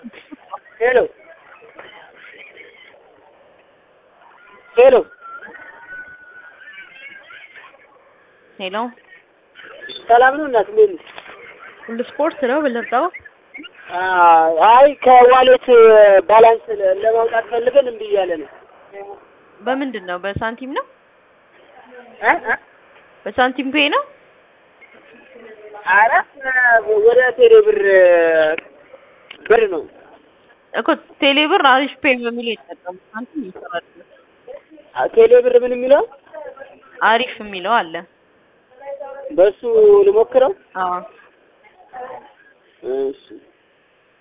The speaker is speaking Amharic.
ሄሎ ሄሎ ሄሎ ሰላም ነው እናት እንዴት ነሽ? ሁሉ ስፖርት ነው ብለጣው አይ ከዋሌት ባላንስ ለማውጣት ፈልገን እምቢ እያለ ነው። በምንድን ነው? በሳንቲም ነው? እ እ በሳንቲም ፔ ነው? ኧረ ወደ ቴሌ ብር ብር ነው። እኮ ቴሌብር አሪፍ ፔ በሚል የተጠቀሙ ሳንቲም ይሰራል። ቴሌ ብር ምን የሚለው አሪፍ የሚለው አለ። በሱ ልሞክረው። አዎ እሺ